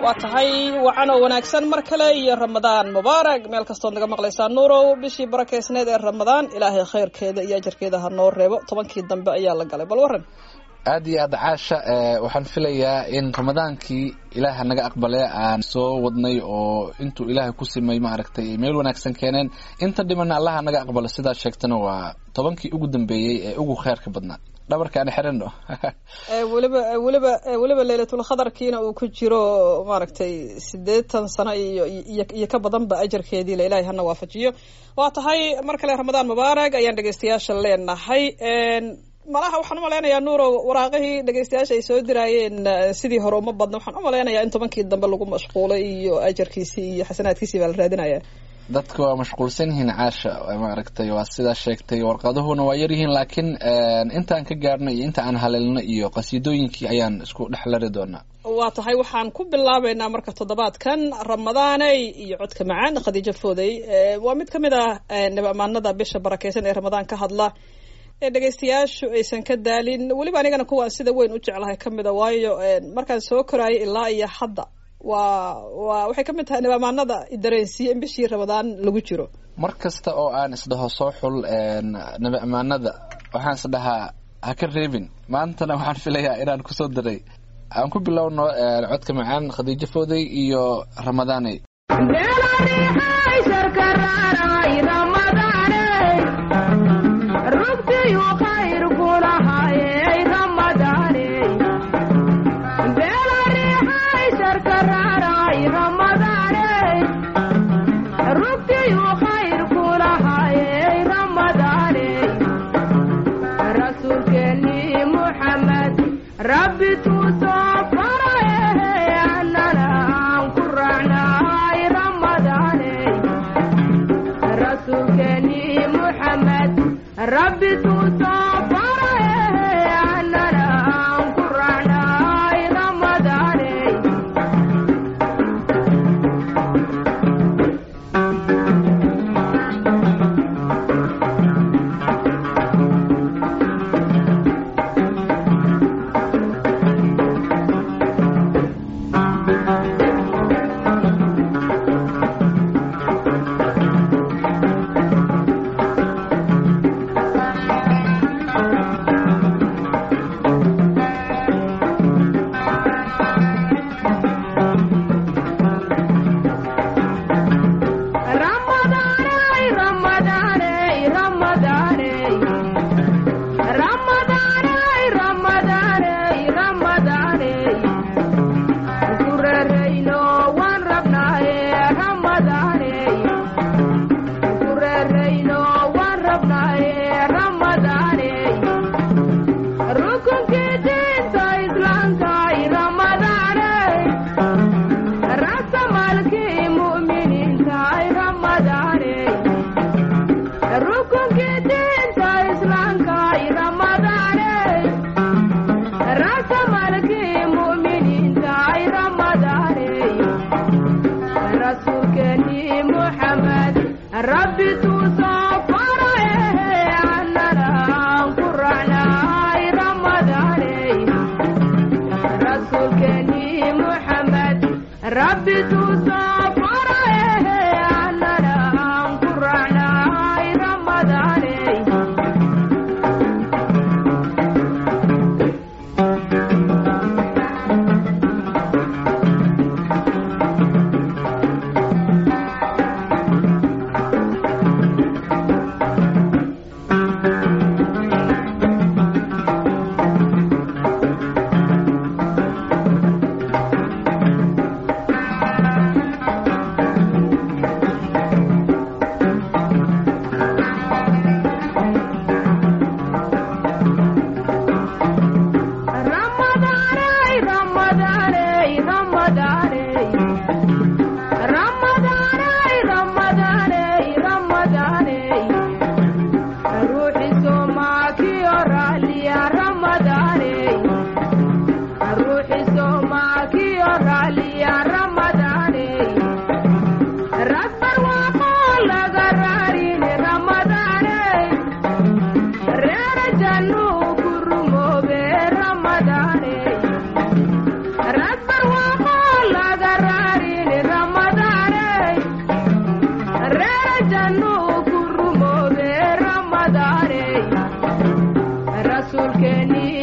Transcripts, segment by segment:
waa tahay wacan oo wanaagsan mar kale iyo ramadaan mubaarak meel kastood naga maqlaysaa nuurow bishii barakeysneed ee ramadaan ilaahay khayrkeeda iyo ajarkeeda ha noo reebo tobankii dambe ayaa la galay bal waran aada iyo aada caasha waxaan filayaa in ramadaankii ilaaha naga aqbale aan soo wadnay oo intuu ilaahay ku simay maaragtay meel wanaagsan keeneen inta dhimana allaha naga aqbalo sidaa sheegtana waa tobankii ugu dambeeyey ee ugu kheyrka badnaa dhabarka aan xirano weliba weliba weliba leylatul khadarkiina uu ku jiro maaragtay siddeetan sano iyo iyo ka badanba ajarkeedii la ilaahay hana waafajiyo waa tahay mar kale ramadaan mubaarak ayaan dhegeystayaasha leenahay malaha waxaan umalaynayaa nuurow waraaqihii dhegeystayaasha ay soo diraayeen sidii hore uma badna waxaan umalaynayaa in tobankii dambe lagu mashquulay iyo ajarkiisii iyo xasanaadkiisii baa la raadinaya dadka waa mashquulsan yihiin caasha maaragtay waa sidaa sheegtay warqaduhuna waa yaryihiin laakiin intaan ka gaarnay iyo inta aan haleelno iyo qasiidooyinkii ayaan isku dhex lari doonaa waa tahay waxaan ku bilaabeynaa marka toddobaadkan ramadaaney iyo codka macaan khadiijo foodey waa mid ka mid ah nabamaanada bisha barakeysan ee ramadaan ka hadla ee dhegeystayaashu aysan ka daalin weliba anigana kuwaan sida weyn u jeclahay ka mida waayo markaan soo koraayay ilaa iyo hadda waa waa waxay ka mid tahay nabamaanada dareensiye in bishii ramadaan lagu jiro mar kasta oo aan isdhaho soo xul nabi amaanada waxaan isdhahaa ha ka reebin maantana waxaan filayaa inaan kusoo daray aan ku bilowno codka macaan khadiijo fooday iyo ramadaaney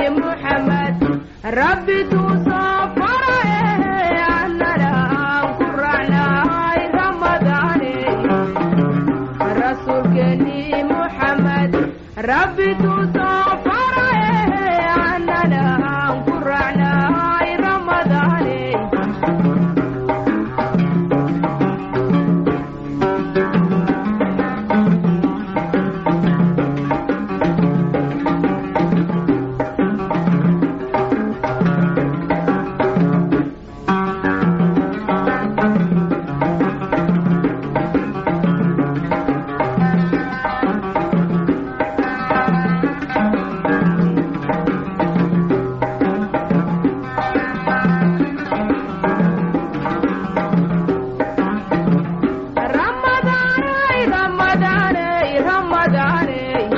محمد ربي تصفر عننا قرعنا رمضان رسول كني محمد ربي تصفر عننا قرعنا رمضان رمضان رمضان رمضان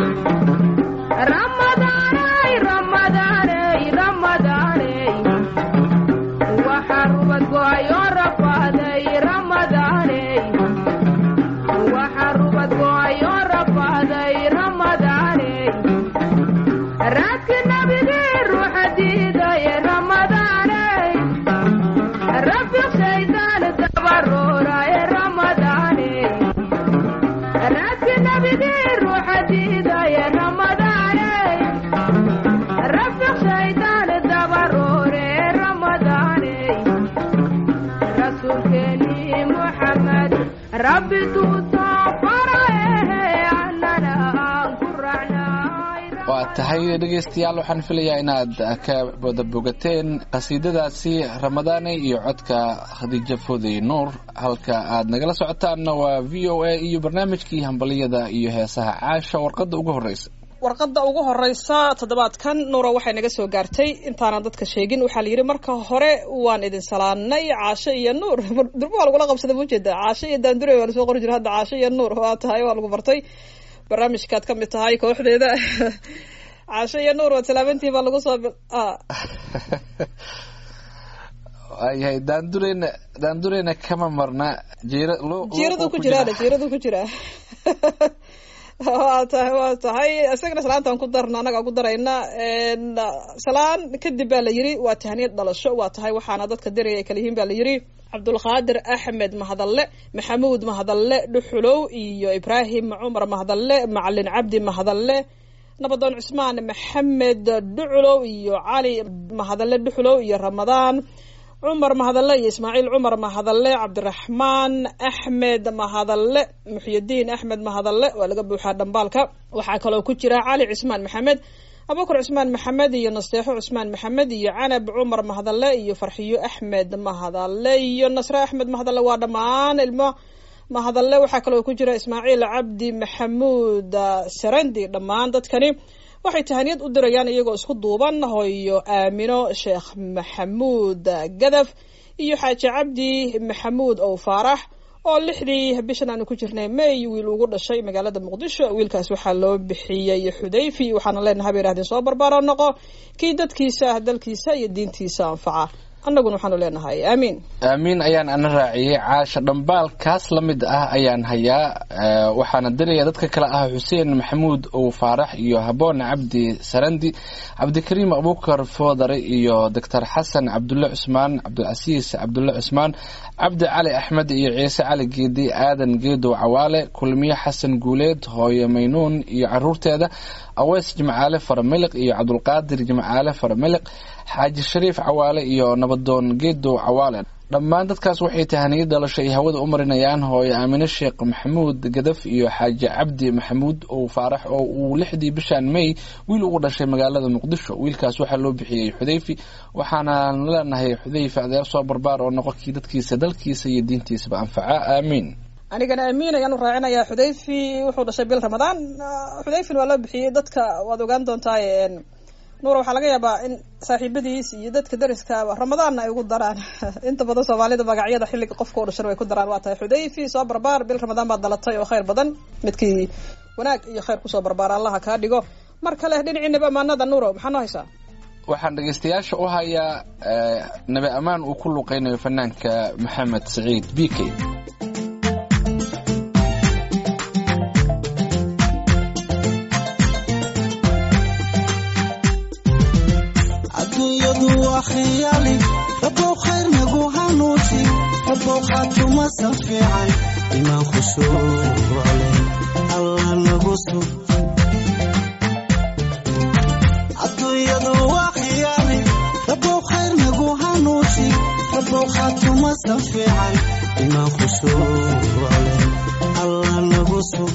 رمضان رمضان رمضان وحربت قوي رفادي رمضان وحربت قوي رفادي رمضان راك النبي روح جديدة يا رمضان ربي شيطان التبرر يا رمضان راك النبي روح جديدة يا رمضان ربي شيطان التبرر يا رمضان رسول كني محمد ربي تصفر عننا قرعنا waa tahay dhegaystayaal waxaan filayaa inaad ka wada bogateen qasiidadaasi ramadaane iyo codka khadiijo foodey nuur halka aad nagala socotaanna waa v o a iyo barnaamijkii hambaliyada iyo heesaha caasha warqadda ugu horreysa warqadda ugu horeysa toddobaadkan nuura waxay naga soo gaartay intaanan dadka sheegin waxaa la yidhi marka hore waan idin salaanay caasho iyo nuur durba waa lagula qabsada maujeeda caasho iyo daandure waa lasoo qori jira hadda caasho iyo nuur waa tahay waa lagu bartay barnaamijkaad ka mid tahay kooxdeeda caasho iyo nuur waad salaamantihin baa lagu soo bil ah waayahay daandureyna daandureyna kama marna jiira lu- jiiradu luuquu ku jiraana jiiradu ku jira waa tahay waa tahay isagana salaantaan ku darna annagaa ku darayna n salaan kadib baa la yiri waa tahniyad dhalasho waa tahay waxaana dadka diraya ay kala yihiin baa la yiri cabdulqaadir axmed mahadalle maxamuud mahadalle dhuxulow iyo ibraahim cumar mahadalle macalin cabdi mahadalle nabadoon cusmaan maxamed dhuculow iyo cali mahadalle dhuxulow iyo ramadaan cumar mahadalle iyo ismaaciil cumar mahadalle cabdiraxmaan axmed mahadalle muxyidiin axmed mahadalle waa laga buuxaa dhambaalka waxaa kaloo ku jira cali cismaan maxamed abubakar cusmaan maxamed iyo nasteexo cusmaan maxamed iyo canab cumar mahadalle iyo farxiyo axmed mahadalle iyo nasre axmed mahadalle waa dhammaan ilmo mahadalle waxaa kaloo ku jira ismaaciil cabdi maxamuud ah, sarandi dhammaan dadkani waxay tahaniyad u dirayaan iyagoo isku duuban hooyo aamino sheekh maxamuud gadaf iyo xaaji cabdi maxamuud ow faarax oo lixdii bishan aanu ku jirnay may wiil ugu dhashay magaalada muqdisho wiilkaas waxaa loo bixiyey xudayfi waxaana leenahay bay ihahdeen soo barbaaro noqo kii dadkiisa dalkiisa iyo diintiisa anfaca annaguna waxaanu leenahay aamiin aamiin ayaan ana raaciyey caasha dhambaalkaas la mid ah ayaan hayaa Eh, waxaana diraya dadka kale ah xuseen maxamuud ow faarax iyo haboon cabdi sarandi cabdikariim abubakar foodare iyo doctor xasan cabdulle cusmaan cabdilcasiis cabdulle cusmaan cabdi cali axmed iyo ciise cali geedi aadan geedow cawaale kulmiye xasan guuleed hooyo maynuun iyo caruurteeda aweys jimcaale faramiliq iyo cabdulqaadir jimcaale faramiliq xaaji shariif cawaale iyo nabadoon geedow cawaale dhammaan dadkaas waxay tahaniyad dhalasho ay hawada u marinayaan hooyo aamine sheekh maxamuud gadaf iyo xaaji cabdi maxamuud ow faarax oo uu lixdii bishan may wiil ugu dhashay magaalada muqdisho wiilkaas waxaa loo bixiyey xudayfi waxaanaan leenahay xudayfi adeer soo barbaar oo noqo kii dadkiisa dalkiisa iyo diintiisaba anfaca aamiin anigana amiin ayaan u raacinayaa xudayfi wuxuu dhashay bil ramadaan Ah, xudayfin waa loo bixiyey dadka waad ogaan doontaa nuura waxaa laga yaabaa in saaxiibadiis iyo dadka dariskaaba ramadaanna ay ugu daraan inta badan soomaalida magacyada xilliga qofka u dhashan way ku daraan waa tahay xudayfi soo barbaar bil ramadaan baad dhalatay oo khayr badan midkii wanaag iyo khayr kusoo barbaara allaha kaa dhigo mar kale dhinaciinaba amaanada nuuro maxaa noo haysaa waxaan dhegaystayaasha u hayaa eh, nabi ammaan uu ku luqeynayo fanaanka maxamed saciid b k adduunyadu waa khiyaali rabow khayr nagu hanuusi rabow khaatumasan fiican imaan khushuucle allah nagu sug adduunyadu waa khiyaali rabow khayr nagu hanuusi rabow khaatumasan fiican imaan khushuucle allah nagu sug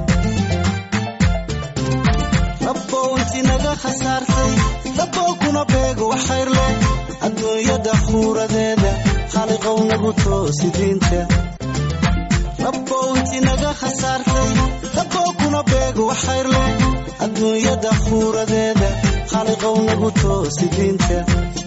rabbow inti naga khasaartay rabbow kuna beego wax khayr leh adduunyada khuuradeeda khaaliqow nagu toosi diinta rabbow inti naga khasaartay rabbow kuna beego wax khayr leh adduunyada khuuradeeda khaaliqow nagu toosi diinta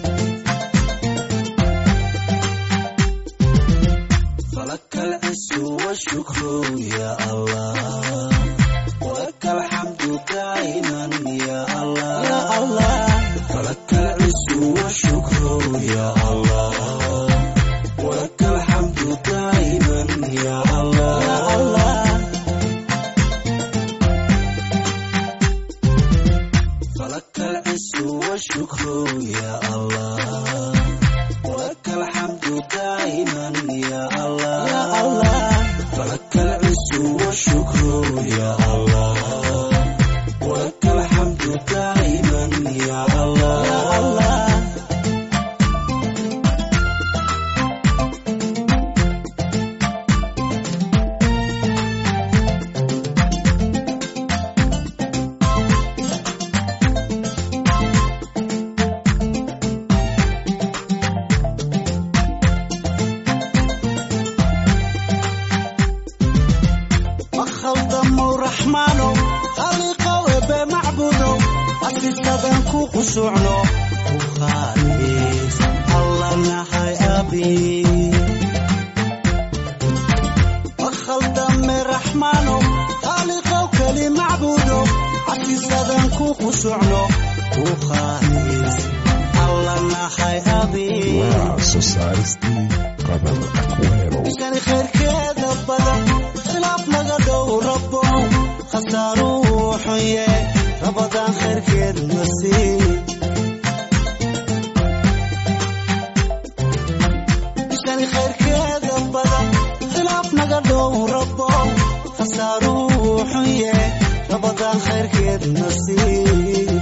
فلك العز والشكر يا الله ولك الحمد دائما يا الله يا الله فلك العز والشكر يا الله ولك الحمد دائما يا الله يا الله فلك العز والشكر يا الله ولك الحمد دائما يا الله يا الله فلك العز والشكر يا الله ولك الحمد دائما يا الله يا الله مخلدمو رحمانو خالقو ebe macbudo asisadan ku qusucno ku khaalis alla nahay abi makhaldame raxmaano khaaliqow keli macbudo asisadan ku qusucno ku khaalis alla nahay abi waa soo saaristii qabar aquero ishani khayrkeeda badan khilaaf naga dhow rabo khasaaruu xunye rabadaan khayrkeed nasiib ishani khayrkeeda badan khilaaf naga dhow rabo khasaaruu xunye rabadaan khayrkeed nasiib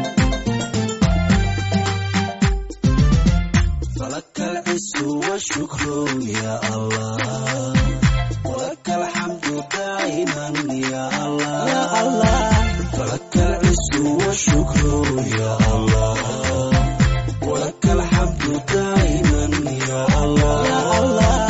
فلك العز والشكر يا الله ولك الحمد دائما يا الله يا الله فلك العز والشكر يا الله ولك الحمد دائما يا الله يا الله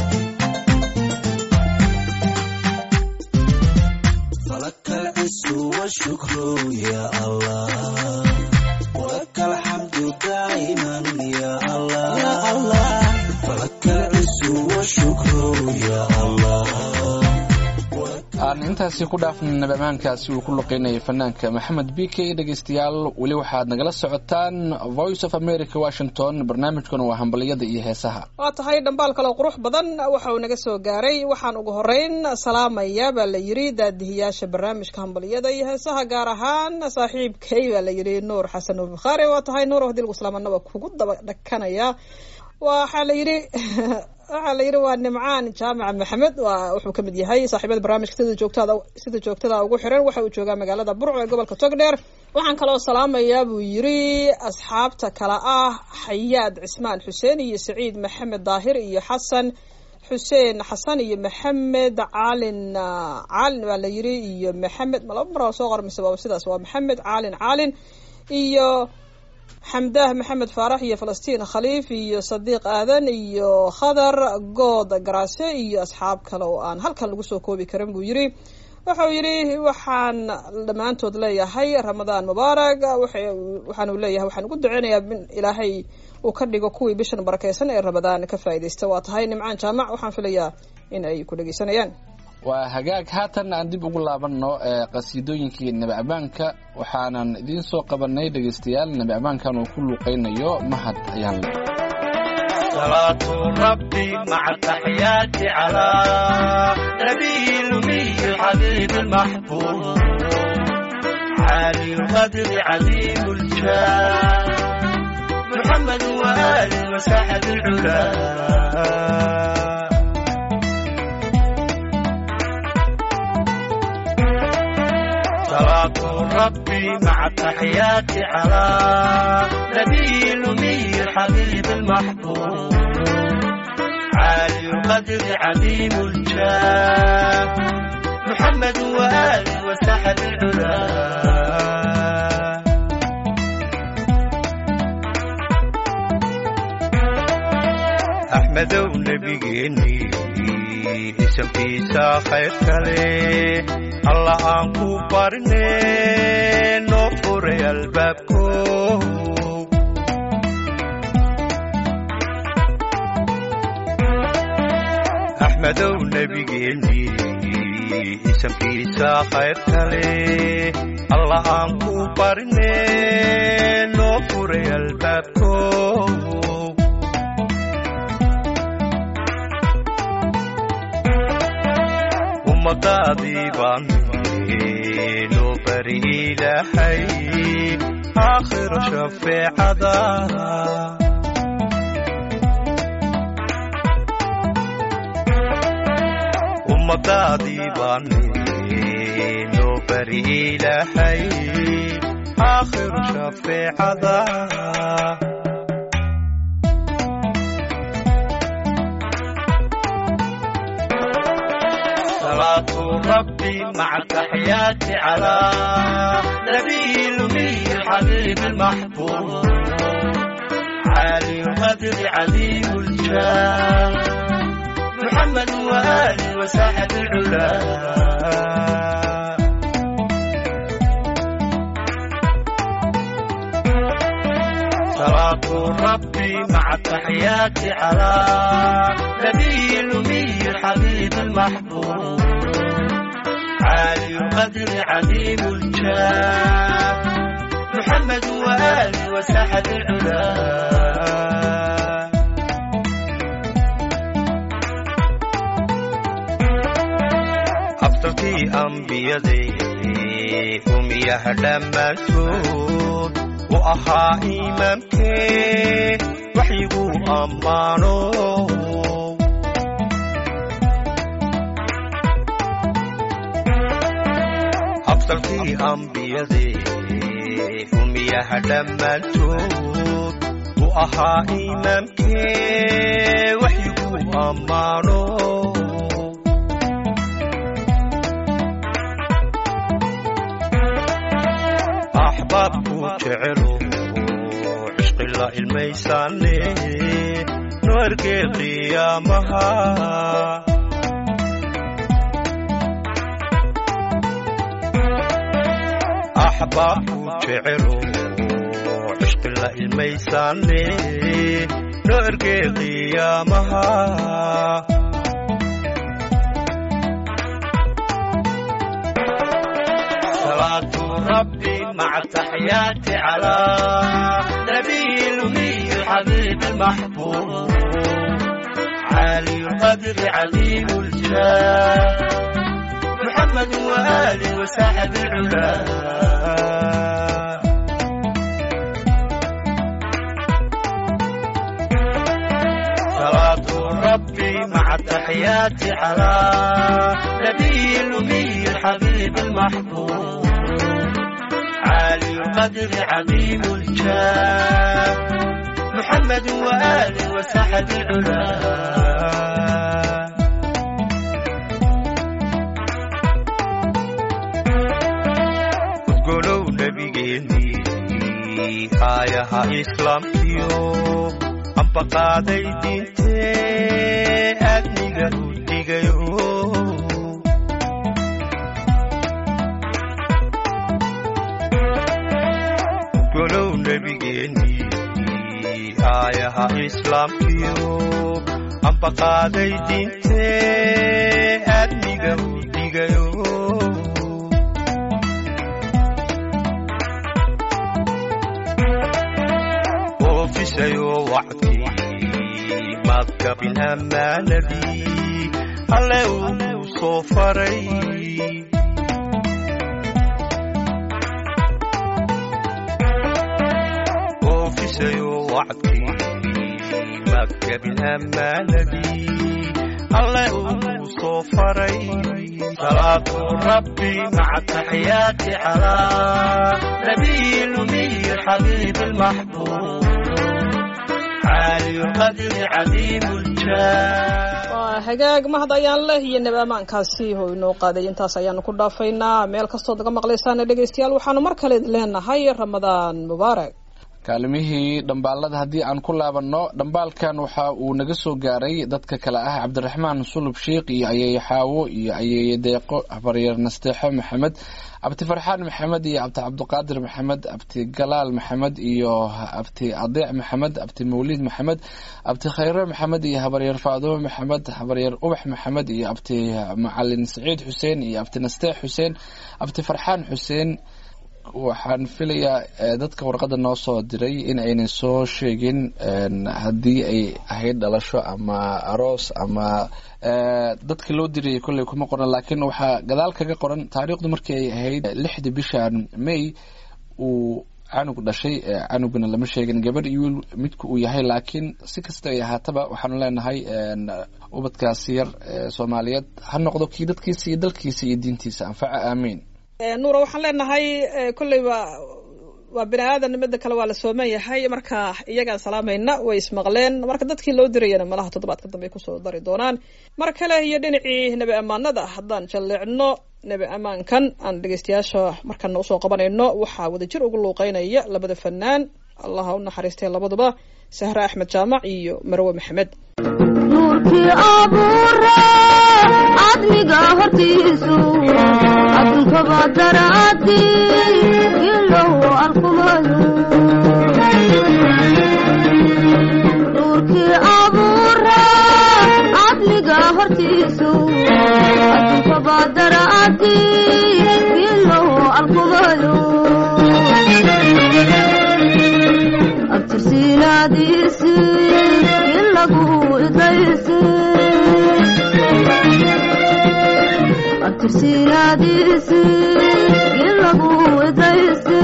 فلك العز والشكر يا الله ولك الحمد دائما يا الله يا الله فلك العز والشكر يا الله aan intaasi ku dhaafna nabamaankaasi uu ku luqeynayay fanaanka maxamed b k dhegeystayaal weli waxaad nagala socotaan voice of america washington barnaamijkuna waa hambaliyada iyo heesaha waa tahay dhambaal kaloo qurux badan waxa uu naga soo gaaray waxaan ugu horeyn salaamaya baa la yidhi daadihiyaasha barnaamijka hambaliyada iyo heesaha gaar ahaan saaxiibkay baa la yidhi nuur xasan nuur bukhaari waa tahay nuur hadii islaamana waa kugu daba dhakanaya waxaa la yidhi waxaa la yidhi waa nimcaan jaamaca maxamed waa wuxuu kamid yahay saaxiibada barnaamijka sida joogtada sida joogtada ugu xiran waxa uu joogaa magaalada burco ee gobolka togdheer waxaan kaloo salaamayaa buu yidhi asxaabta kale ah xayaad cismaan xuseen iyo saciid maxamed daahir iyo xasan xuseen xasan iyo maxamed caalin caalin baa la yidhi iyo maxamed malaba mar soo qormise waa sidaas waa maxamed caalin caalin iyo xamdaah maxamed faarax iyo falastiin khaliif iyo sadiiq aadan iyo khadar good garaase iyo asxaab kale oo aan halkan lagu soo koobi karin buu yidhi wuxuu yidhi waxaan dhammaantood leeyahay ramadaan mubaarak waxaanu leeyahay waxaan ugu duceynayaa in ilaahay uu ka dhigo kuwii bishan barakeysan ee ramadaan ka faa'iidaysta waa tahay nimcaan jaamac waxaan filayaa in ay ku dhegeysanayaan waa hagaag haatan aan dib ugu laabanno ee qasiidooyinkii nebi abaanka waxaanan idiin soo qabanay dhegaystayaal nebi abaankan uu ku luuqaynayo mahad ayaan le صلاة ربي مع التحيات على نبي الأمي الحبيب المحبوب عالي القدر عظيم الجاه وسحب العلا صلاة ربي مع التحيات على نبي الأمي الحبيب المحبوب عالي القدر عظيم الجاه محمد وآله وسحب العلا أحمد ونبيني isamkiisa khayr kale alla aan ku barne noo furay albaabko axmedow nebigeeni isamkiisa khayr kale alla aan ku barne noo furay albaabko ummadaadii baan noo bari ilaahay aakhiro shafeecada ummadaadii baan noo bari ilaahay aakhiro shafeecada صلاة ربي مع التحيات على نبي الأمي الحبيب المحبوب عالي القدر عظيم الجاه محمد وآله وساحة العلا صلاة ربي مع التحيات على نبي الأمي الحبيب المحبوب عالي القدر عظيم الجاه محمد وآله وساحة العلا أفضلتي أنبيادي أميها دمانتود وأها إمامكي وحيقو أمانو أفضلتي أنبيادي أميها دمانتود وأها إمامكي وحيقو أمانو أحبابكو جعلوا عشق الله الميساني نوركي قيامها أحبابكو جعلوا عشق الله الميساني نوركي قيامها صلاة ربي مع التحيات على نبي الأمي الحبيب المحبوب عالي القدر عليم الجاه محمد وآله وساحب العلا صلاة ربي مع التحيات على نبي الأمي الحبيب المحبوب عالي القدر عظيم الجاه محمد وآله وسحب العلا قولوا نبيني آيها إسلامكيو amba qaaday diintee aadniga u dhigayo golow nebigeennii aayaha islaamkiyo amba qaaday diintee aadniga u dhigayo oofisayo wacdii madkabin ammaanadii alle uu soo faray oofisayo wacdii la gebin ammaanadii alle uu soo faray salaatu rabbi maca taxiyaati calaa nabiyi lumiyi xabiibi lmaxbuub caali lqadri cadiimu ljaah waa hagaag mahad ayaan leh iyo nab ammaankaasi oo inoo qaaday intaas ayaanu ku dhaafaynaa meel kastood naga maqlaysaan dhegeystayaal waxaanu mar kale leenahay ramadaan mubaarak kaalimihii dhambaalada haddii aan ku laabanno dhambaalkan waxa uu naga soo gaaray dadka kale ah cabdiraxmaan sulub sheikh iyo ayeeye xaawo iyo ayeeye deeqo habaryar nasteexo maxamed abti farxaan maxamed iyo abti cabdiqaadir maxamed abti galaal maxamed iyo abti adeec maxamed abti mawlid maxamed abti khayre maxamed iyo habaryar faadumo maxamed habaryar ubax maxamed iyo abti macalin saciid xuseen iyo abti nasteex xuseen abti farxaan xuseen waxaan filayaa dadka warqada noo soo diray in aynan soo sheegin haddii ay ahayd dhalasho ama aroos ama dadka loo dirayay kolley kuma qoran laakiin waxaa gadaal kaga qoran taariikhdu markii ay ahayd lixdii bishan may uu canug dhashay canugana lama sheegin gabar iyo wiil midka uu yahay laakiin si kasta ay ahaataba waxaanu leenahay ubadkaasi yar soomaaliyeed ha noqdo kii dadkiisa iyo dalkiisa iyo diintiisa anfaca aamiin nuura waxaan leenahay kolleyba waa bini aadan midda kale waa la sooman yahay marka iyagaan salaamayna way ismaqleen marka dadkii loo dirayana malaha toddobaadka dambe ay kusoo dari doonaan mar kale iyo dhinacii nebi ammaanada haddaan jalleecno nebi ammaankan aan dhegeystayaasha markana usoo qabanayno waxaa wadajir ugu luuqeynaya labada fanaan allaha u naxariistay labaduba sahre axmed jaamac iyo marwe maxamed nuurkii abuure cadmiga hortiisu adunkaba daraadi ilow arkumayo nuurkii abuure cadmiga hortiisu adunkaba daraadi ilow arkumayo abtirsiinaadiisi ilagu idaysi abtirsiinaadiisi ilagu idaysi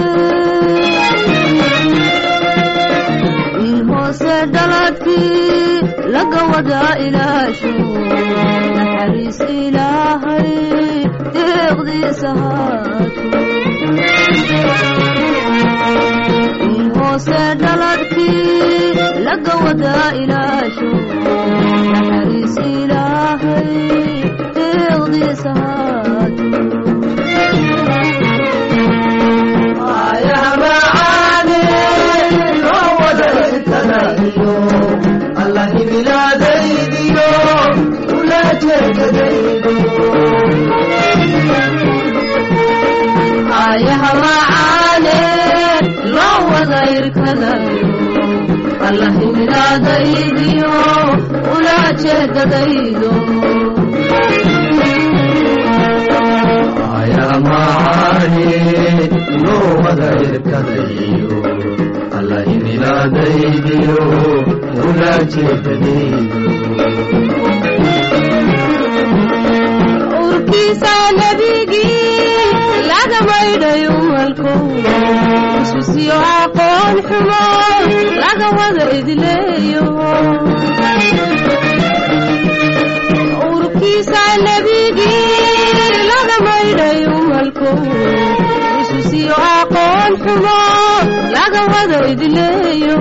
wiil hoose dhaladkii laga wadaa ilaasho naxariis ilaahay deeqdiisa haato wiil hoose dhaladkii laga wadaa ilaasho naxariis ilaahay deeqdiisa haato ayaha macaane loo wada irkadayo allahimilaadaydiyo ulaa jeedadaydo ayamaani loo wada irkadayo allahimilaadaydiyo ulaajeedadaydo urkiisa nebigii laga maydhayo malkow ususyo aqoon xumo laga wada idleeyo urkiisa nebigii laga maydhayo malkow ususyo aqoon xumo laga wada idleeyo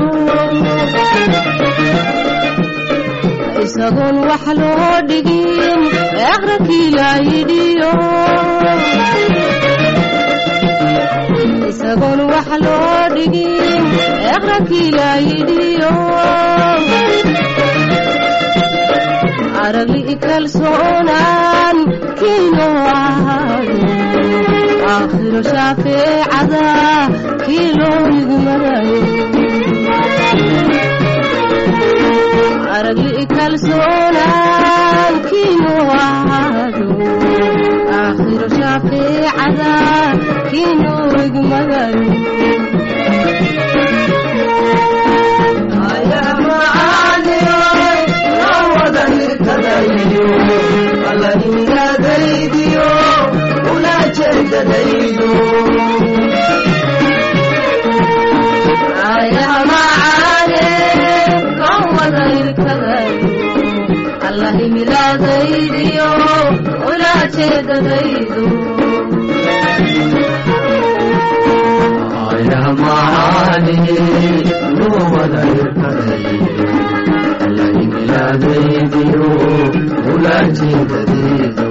isagoon wax loo dhigin eqrankii laa yidhiyo isagoon wax loo dhigin eqrankii laa yidhiyo aragli kalsoonaan kiinoo ahaado aakhiro shaafeecada kii loo nigmadayo aragli kalsoonaan kiinoo ahaado aakhiro shaafeecada kiinoo igmadayo ayaha macaane loo wada ujeedadaydu ayah macaani nuumada irkadayo allaimilaadaydiyo ulajeedadaydu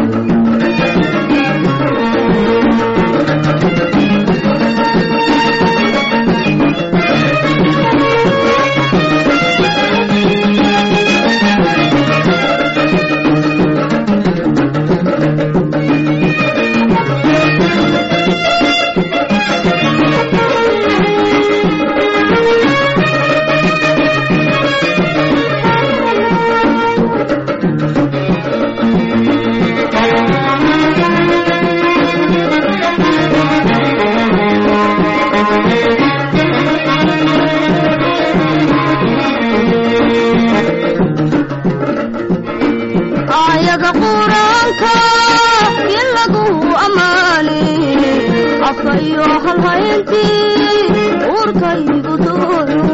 ayaga quraanka in lagu ammaani afka iyo halhayntii uurkaygu dooyo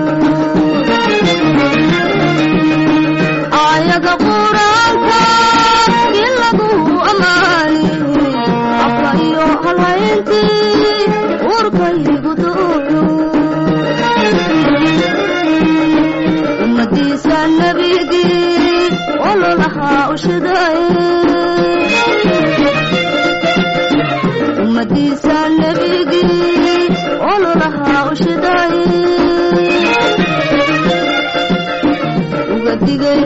ayaga quraanka in lagu ammaani afka iyo halhayntii uurkaygu dooyo ummadiisa nabigii ololahaa ushiday ummadiisa nabigii ololahaa ushiday uga digay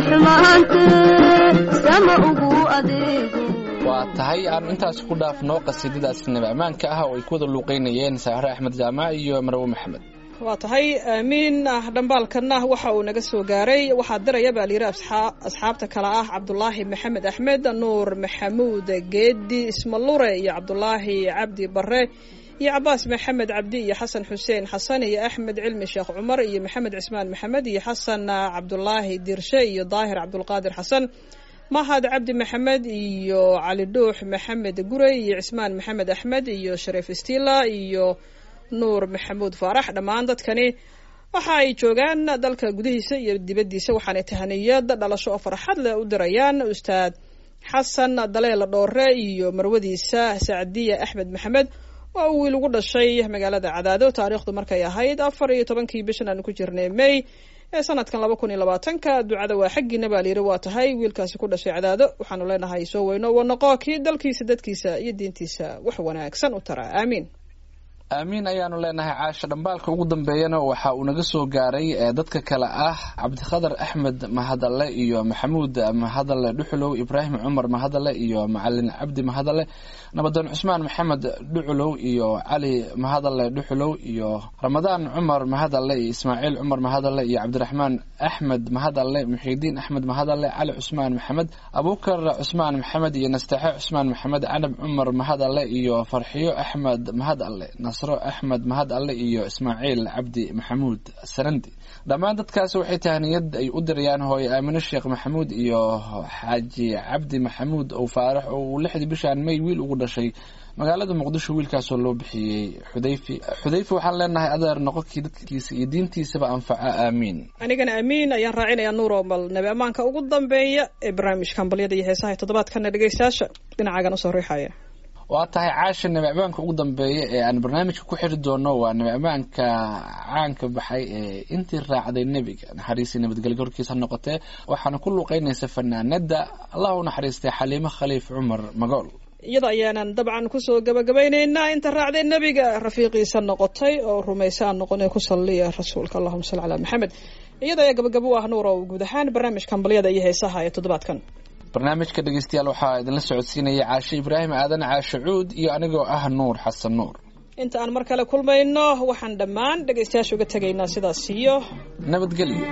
xumaantee sama ugu adeego waa tahay aan intaas ku dhaafno qasiidadaas nabi ammaanka ah oo ay ku wada luuqeynayeen saahre axmed jaamac iyo marwe maxamed waa tahay aamiin ah dhambaalkanna waxa uu naga soo gaaray waxaa diraya baa layidhi asxaa- asxaabta kale ah cabdulaahi maxamed axmed nuur maxamuud geedi ismalure iyo cabdulaahi cabdi bare iyo cabaas maxamed cabdi iyo xasan xuseen xasan iyo axmed cilmi sheekh cumar iyo maxamed cismaan maxamed iyo xasan cabdulaahi dirshe iyo daahir cabdulqaadir xasan mahad cabdi maxamed iyo cali dhuux maxamed gurey iyo cismaan maxamed axmed iyo shariif istila iyo nuur maxamuud faarax dhammaan dadkani waxa ay joogaan dalka gudihiisa iyo dibaddiisa waxaanay tahaniyad dhalasho oo farxad leh u dirayaan ustaad xasan daleela dhoore iyo marwadiisa sacdiya axmed maxamed oo uu wiil ugu dhashay magaalada cadaado taariikhdu markay ahayd afar iyo tobankii bishan aanu ku jirnay may ee sanadkan laba kun iyo labaatanka ducada waa xaggiina baa layidhi waa tahay wiilkaasi ku dhashay cadaado waxaanu leenahay soo weyno wanaqo kii dalkiisa dadkiisa iyo diintiisa wax wanaagsan u tara aamiin aamiin ayaanu leenahay caasha dhambaalka ugu dambeeyana waxa uu naga soo gaaray ee dadka kale ah cabdikhadar axmed mahadalle iyo maxamuud mahadalle dhuxulow ibraahim cumar mahadalle iyo macalin cabdi mahadalle nabadoon cusmaan maxamed dhuculow iyo cali mahadalle dhuxulow iyo ramadaan cumar mahadalle iyo ismaaciil cumar mahadalle iyo cabdiraxmaan axmed mahadalle muxiidiin axmed mahadalle cali cusmaan maxamed abuukar cusmaan maxamed iyo nastaxe cusmaan maxamed canab cumar mahadalle iyo farxiyo axmed mahadalle nasro axmed mahad alle iyo ismaaciil cabdi maxamuud sarandi dhammaan dadkaasi waxay tahniyad ay u dirayaan hooye aamino sheekh maxamuud iyo xaaji cabdi maxamuud ow faarax oo uu lixdii bishaan may wiil ugu dhashay magaalada muqdisho wiilkaasoo loo bixiyey xudayfi xudayfi waxaan leenahay adeer noqonkii dadkiisa iyo diintiisaba anfaca aamiin anigana amiin ayaan raacinayaa nuuro bal nabi ammaanka ugu dambeeya ee barnaamijka hambalyada iyo heesaha toddobaadkana dhegeystayaasha dhinacaagan usoo riixaya waa tahay caasha nabi ammaanka ugu dambeeya ee aan barnaamijka ku xiri doono waa nabi ammaanka caanka baxay ee intii raacday nebiga naxariisii nabadgelyo horkiisa ha noqotee waxaana ku luuqeynaysa fanaanada allah u naxariistay xaliimo khaliif cumar magool iyada ayaanan dabcan kusoo gabagabaynaynaa inta raacday nebiga rafiiqiisa noqotay oo rumaysa aan noqon ee ku salliya rasuulka allahuma salli calaa maxamed iyada ayaa gabagabo u ah nuur oo guud ahaan barnaamijka hambalyada iyo heesaha ee toddobaadkan barnaamijka dhegeystayaal waxaa idinla socodsiinaya caashe ibraahim aadan caashe cuud iyo anigoo ah nuur xasan nuur inta aan mar kale kulmayno waxaan dhammaan dhegaystayaasha uga tegaynaa sidaas iyo nabadgelyo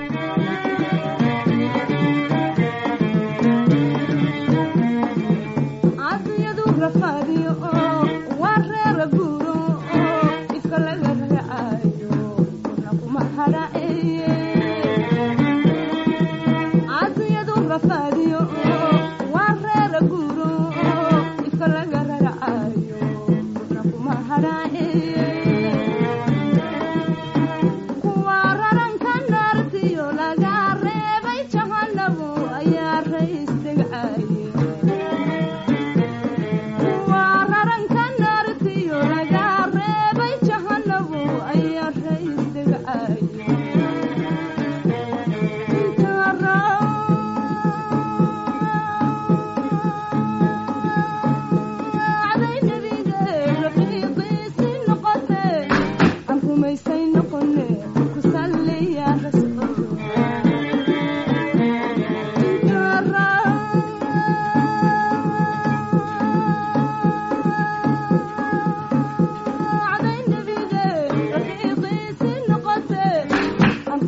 caafiyadu rafaadiyo oo waa reera guuro oo ifka laga raacayo kuna kuma haraceeye caafiyadu rafaadiyo oo waa reera guuro oo ifka laga raacayo kuna kuma haraceeye kuwa raranka naartiyo laga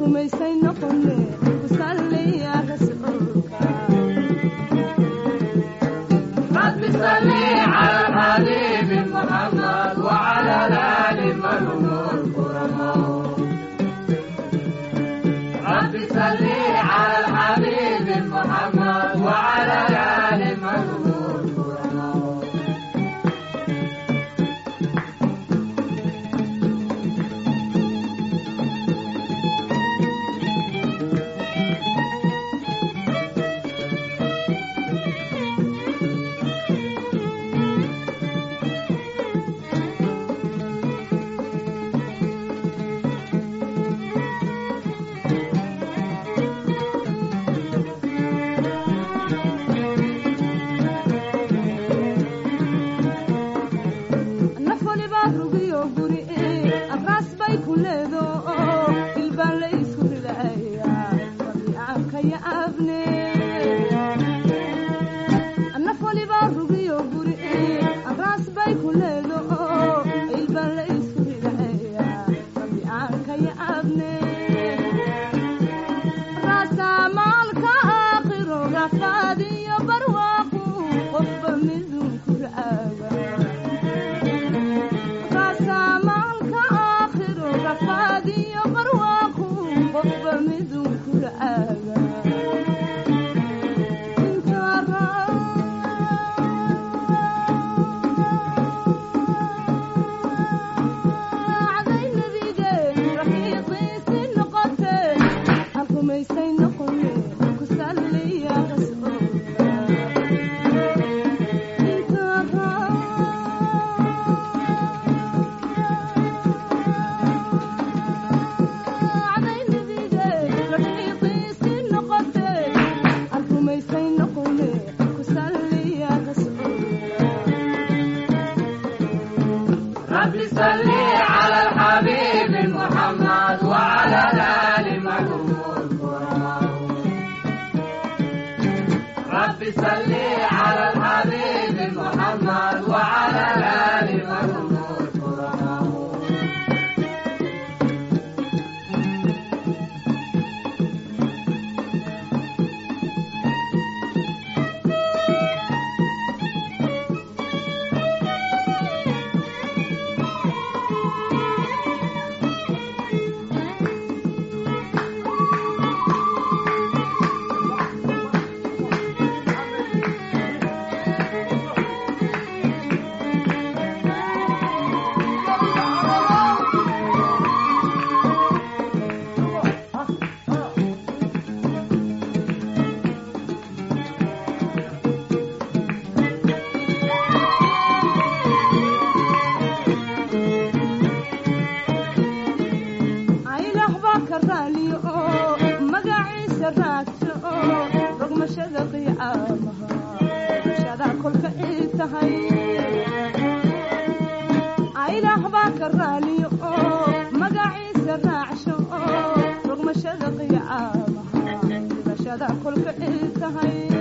rumaysay noqone ku salliya rasuulka رب صل على الحبيب محمد وعلى الآل منهم الكرماء رب صل على الحبيب محمد وعلى الآل منهم الكرماء nafoli baa rugiyo guri abraas bay ku leedo ilbaan la isku ridaya rabiicaanka ya abne nafoli baa rugiyo guri abraas bay ku leedo ilbaan la isku ridaya rabiicaanka ya abne raasamaalka aakhiro rafaadiyo barwaaqu qofba midun ku raaga raasamaalka aakhiro rafaadiyo barwaaqu qofba midun ku raaga inta raacday nabigeen rafiiqiisi noqote aan rumaysay noqone ku salliya rasuulka inta raacday nabigeen rafiiqiisi noqote aan rumaysay noqone ku salliya rasuulka رب صل على الحبيب محمد وعلى الآل منهم الكرماء رب صل على الحبيب محمد وعلى الآل منهم الكرماء aylah baa ka raaliyo oo magaciisa raagto oo rogmashada qiyaamaha rogmashada kolka ay tahay aylah baa ka raaliyo oo magaciisa raacsho oo rogmashada qiyaamaha rogmashada kolka ay tahay